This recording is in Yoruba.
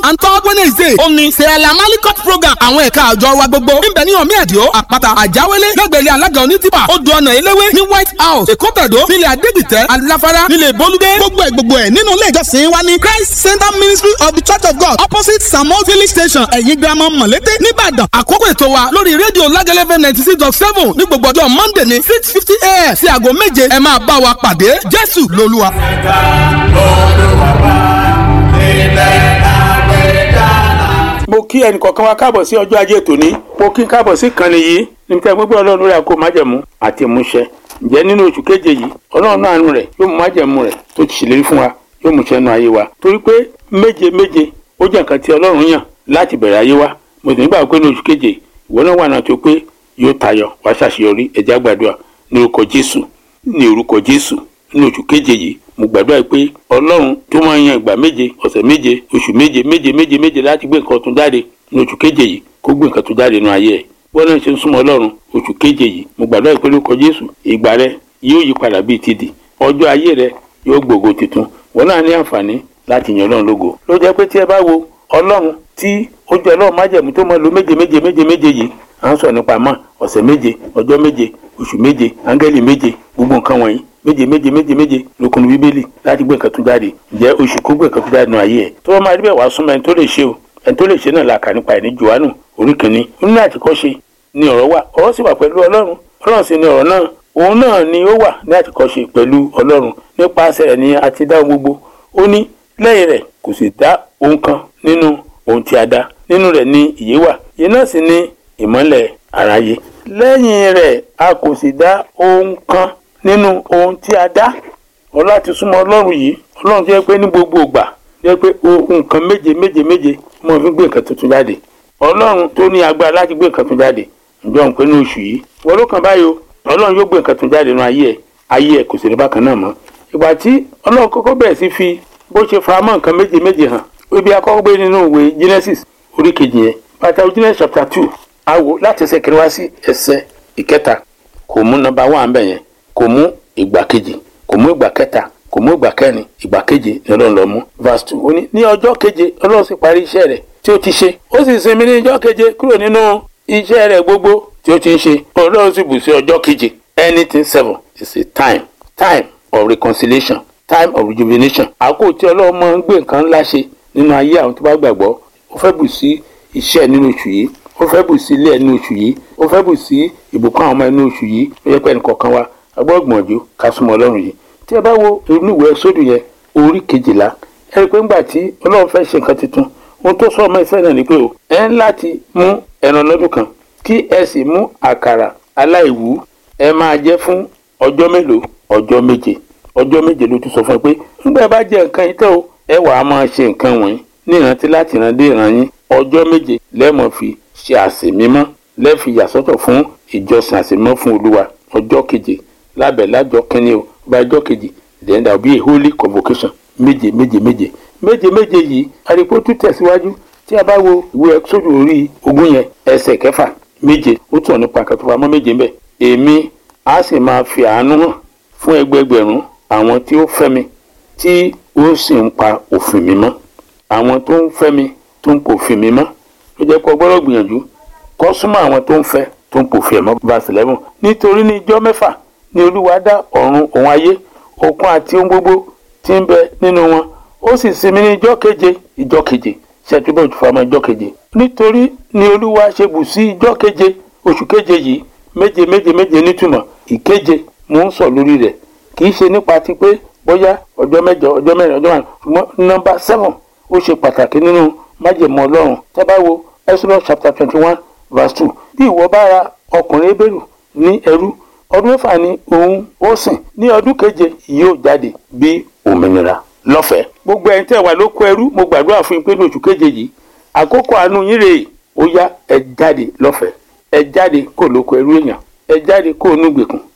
and third wednesday ó ní sẹ́ẹ̀lá malikot program àwọn ẹ̀ka àjọ wa gbogbo níbẹ̀ ní ọ̀mí ẹ̀díọ́ àpáta àjáwélé lẹ́gbẹ̀rẹ́ alága onítìpà odò ọ̀nà eléwé ní white house èkó tẹ̀dó nílẹ̀ adégbìtẹ́ aláfárá nílẹ̀ bolúdé gbogbo ẹ̀ gbogbo ẹ̀ nínú ilé ìjọsìn wa ní christ center ministry of the church of god opposite samuel village station ẹ̀yìn girama mọ̀lété nìbàdàn àkókò ètò wa lórí rédíò lágẹ́lẹ́fẹ́ ninety six dot seven ní gbogbo ọjọ́ monday ní six fifty a.m. sí aago méje ẹ máa bá wa pàdé jésù lolúwa. ẹ̀ka olùwàbà ilẹ̀ àgbẹ̀dá. mo kí ẹnì kọ̀ọ̀kan wa káàbọ̀ sí ọjọ́ ajé tòní mo kí n káàbọ̀ sí ìkànnì yìí níbi tí a gbogbo ọlọ́run lórí àkó májẹ̀mú àti ìmúṣẹ ǹjẹ́ nínú oṣù keje yìí ọlọ́run náà àánú rẹ̀ yóò mú májẹ̀mú rẹ̀ tó ti ṣèlérí fún wa yóò mú ṣẹ́nu ayé wa torí pé méje méje ó jẹ́ nǹkan tí ọlọ́run yàn láti bẹ̀rẹ̀ ayé wa mo sì nígbà pé ní oṣù keje ìwọ náà wà náà tó pé yóò tayọ wá ṣàṣeyọrí ẹ̀já gbàdúrà ní orúkọ jésù ní orúkọ jésù ní oṣù keje yìí mo gbàdúrà pé ọlọ́run tó máa ń yan ìgbà méje ọ̀sẹ̀ méje oṣù méje méje méje méje láti gbé nǹkan tún jáde ní oṣù keje yìí kó gbé nǹkan tún jáde nínú ayé ẹ̀ bọ́n náà ṣe ń súnmọ́ ọlọ́run oṣù keje yìí mo gbàdúrà pé lórúkọ jésù ìgbà rẹ yóò yí padà bíi tìdì ọjọ́ ayé rẹ yóò gbògo tuntun wọn náà ní àǹfààní láti yan ọlọ́run lógo ló jẹ́ pé tí ẹ bá wo ọlọ́run tí ó jẹ́ ọlọ́run májẹ̀mú tó máa lo méje méje méje méje yìí à ń sọ nípa mọ́ ọ̀sẹ̀ méje ọjọ́ méje oṣù méje áńgẹ́lì méje gbogbo nǹkan wọ̀nyí méje méje méje méje lókun bíbélì láti gbé nǹkan tó jáde ǹjẹ́ oṣù kó gbé nǹkan tó jáde nù ayé ẹ̀ tó bá máa rí bẹ́ẹ̀ wá súnmọ́ ẹni tó lè ṣe o ẹni tó lè ṣe náà la kà nípa ẹ̀ ní johannu orí kìíní nínú àtìkọ́ṣe ni ọ̀rọ̀ wà ọ̀rọ̀ sì wà pẹ̀lú ọlọ́run ọlọ́run sì ni ọ̀rọ̀ náà òun náà ni ó wà ní àtìkọ́ṣe pẹ̀lú ọlọ́run nípasẹ̀ rẹ̀ ni a ti dá ohun gbogbo ó ní lẹ́yìn rẹ̀ kò sì dá ohun kan nínú ohun tí a dá nínú rẹ̀ ni ìyè wà ìyè náà sì ni ìmọ́lẹ̀ aráyé lẹ́yìn rẹ̀ a kò sì dá ohun kan nínú ohun tí a dá ọlá ti súnmọ́ ọlọ́run yìí ọlọ́run jẹ́ pé ní gbogbo ìgbà jẹ́ pé nǹkan méje méje méje mo fi gbé nǹkan tuntun jáde ọlọ́run tó ní agbára láti gbé nǹkan tuntun jáde ǹjọ́ ń pé ní oṣù yìí wọ́n ló kàn báyìí o ọlọ́run yóò gbé nǹkan tuntun jáde nínú ayé ẹ̀ ayé ẹ̀ kò sì rí bákan náà mọ́ ìgbà tí ọlọ́run kọ́kọ́ bẹ̀rẹ̀ sí fi bó ṣe fara mọ́ nǹkan méje méje hàn ibi akọ́kọ́ gbé nínú ìwé Genesis orí kejì yẹn bàtà Genesis chapter two awo láti ẹsẹ̀ kẹrin wá sí ẹsẹ̀ ìkẹta kò mú nọ́mbà one bẹ̀ yẹn kò mú ìgbà kejì kò mú ìgbà kẹta kò mú ìgbà kẹrin ìgbà keje ni ọlọ́run lọ mú verse two ó ní ní ọjọ́ keje ọlọ́run sì parí iṣẹ́ rẹ̀ tí ó ti ṣe ó sì sinmi ní ọjọ́ keje kúrò nínú iṣẹ́ rẹ̀ gbogbo tí ó ti ń ṣe ọlọ́run sì bù sí ọjọ́ keje anything seven is a time time of reconciliation time of rejuvenation àkókò tí ọlọ́run máa ń gbé nǹkan ńlá ṣe nínú ayé àwọn tó bá gbàgbọ́ ó fẹ́ bù sí iṣẹ́ nínú oṣù yìí ó fẹ́ bù sí ilé ẹ̀ nínú oṣù yìí ó fẹ́ bù sí ìbùkún àwọn ọmọ ẹ̀ nínú oṣù yìí ó yẹ pé ẹnì kọ̀ọ̀kan wa agbọ́gbọ̀njú ká súnmọ́ ọlọ́run yìí tí ẹ bá wo inú ìwé sódù yẹn orí kejìlá ẹ rí i pé ńgbà tí ọlọ́run fẹ́ ṣe nǹkan tuntun ohun tó sọ ọmọ ìfẹ́ náà ni pé o ẹ ń láti mú ẹran lọ́dún kan kí ẹ sì mú àkàrà aláìwú ẹ máa jẹ fún ọjọ́ mélòó ọjọ́ méje ọjọ́ méje ló tún sọ fún ẹ pé nígbà ẹ bá jẹ nǹkan yìí tẹ́ o ẹ wàá máa ṣe nǹkan wọ̀nyí ní ìrántí láti ìran dé ìran yín ọjọ́ méje lẹ́ẹ̀mọ́ fi ṣe àsè mímọ́ lẹ́ẹ̀fi yàsọ́tọ̀ fún ìjọsìn àsè mímọ́ fún olúwa ọjọ́ keje lábẹ́ lájọ kínní o bá ọjọ́ kejì then there will be a holy convocation méje méje méje méje méje yìí àdìpọ̀ tún tẹ̀síwájú tí a bá wo ìwé ẹ̀sọ́dù orí ogún yẹn ẹsẹ̀ kẹfà méje ó tún nípa kàtúfà méje ń bẹ̀ èmi á sì máa fi àánú hàn fún ẹgbẹgbẹ̀rún àwọn tí ó fẹ́ mi tí ó sì ń pa òfin mi mọ́ àwọn tó ń fẹ́ mi tó ń pòfin mi mọ́ ló jẹ́ kó gbọ́dọ̀ gbìyànjú kó súnmọ́ àwọn tó ń fẹ́ tó ń pòfin ẹ̀ mọ́ verse eleven nítorí ní ijọ́ mẹ́fà ni olúwa dá ọ̀run òun ayé òkun àti ohun gbogbo tí ń bẹ nínú wọn ó sì sinmi ní ijọ́ keje ijọ́ keje ṣètúbọ̀ ìtúfàmọ́ ijọ́ keje nítorí ni olúwa ṣe bù sí ijọ́ keje oṣù keje yìí méje méje méje nítumọ̀ ìkeje mò ń sọ lórí rẹ̀ kì í ṣe nípa ti pé bóyá ọjọ́ mẹ́jọ ọjọ́ mẹ́rin ọjọ́ márùn ṣùgbọ́n nọ́mbà seven ó ṣe pàtàkì nínú májèmọ́ ọlọ́run tẹ́ bá wo Exodus chapter twenty one verse two bí ìwọ bá ra ọkùnrin ebèrú ní ẹrú ọdún mẹ́fà ni òun ó sìn ní ọdún keje yóò jáde bí òmìnira lọ́fẹ̀ẹ́. gbogbo ẹni tẹ́ wà lóko ẹrú mo gbàdúrà fún yín pé ní oṣù keje yìí àkókò àánú yín rèé ó yá ẹ jáde lọ́fẹ̀ẹ́ ẹ jáde kó lóko ẹrú èèyàn ẹ jáde kó onúgbèkùn